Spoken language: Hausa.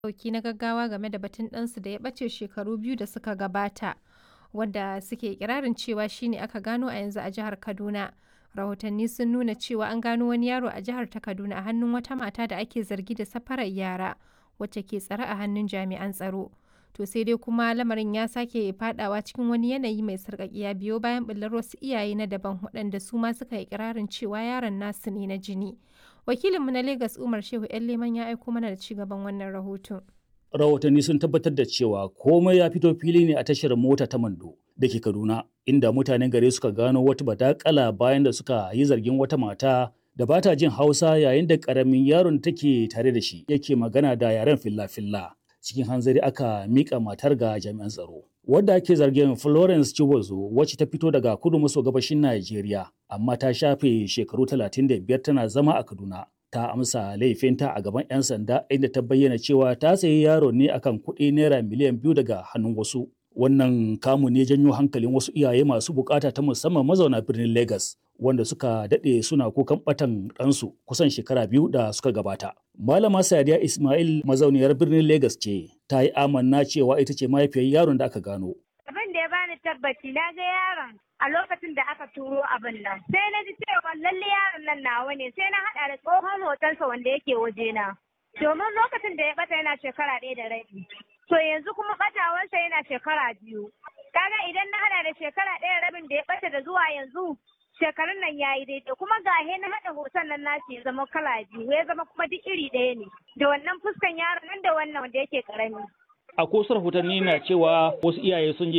ɗauki na gaggawa game da batun ɗansu da ya ɓace shekaru biyu da suka gabata, wanda suke ikirarin cewa shi ne aka gano a yanzu a jihar Kaduna. Rahotanni sun nuna cewa an gano wani yaro a jihar ta Kaduna a hannun wata mata da ake zargi da safarar yara, wacce ke tsare a hannun jami'an tsaro. To sai dai kuma lamarin ya sake fadawa cikin wani yanayi mai sarƙaƙiya biyo bayan ɓullar wasu iyaye na daban waɗanda su ma suka yi ikirarin cewa yaron nasu ne na jini. Wakilinmu na Legas Umar Shehu ‘yan Leman ya aiko mana da ci gaban wannan rahoton. Rahotanni sun tabbatar da cewa komai ya fito fili ne a tashar mota ta Mando da ke Kaduna, inda mutanen gari suka gano wata badakala bayan da suka yi zargin wata mata da ba ta jin Hausa yayin da ƙaramin yaron take tare da shi yake magana da yaren filla-filla. Cikin hanzari aka mika matar ga jami'an tsaro. Wadda ake zargin Florence Chibozo wacce ta fito daga kudu maso gabashin Najeriya, amma ta shafe shekaru 35 tana zama a Kaduna. Ta amsa laifinta a gaban 'yan sanda inda ta bayyana cewa ta sayi yaro ne akan kuɗi naira miliyan biyu daga hannun wasu. Wannan kamu ne janyo hankalin wasu iyaye masu bukata ta musamman mazauna birnin Legas, wanda suka daɗe suna kukan ɓatan ɗansu kusan shekara biyu da suka gabata. Malama Sadiya Ismail mazauniyar birnin Legas ce, ta yi amanna cewa ita ce mahaifiyar yaron da aka gano. Abin da ya bani tabbaci na ga yaron a lokacin da aka turo abin nan. Sai na ji cewa lalle yaron nan nawa ne sai na haɗa da tsohon hotonsa wanda yake wajena. Domin lokacin da ya ɓata yana shekara ɗaya da rabi. To yanzu kuma ɓatawarsa yana shekara biyu. Kaga idan na haɗa da shekara ɗaya rabin da ya ɓata da zuwa yanzu shekarun nan ya yi daidai kuma gahe na haɗa hoton nan nashi ya zama kala biyu ya zama kuma duk iri ɗaya ne da wannan fuskan yaron nan da wannan wanda yake karami. A wasu rahotanni na cewa wasu iyaye sun je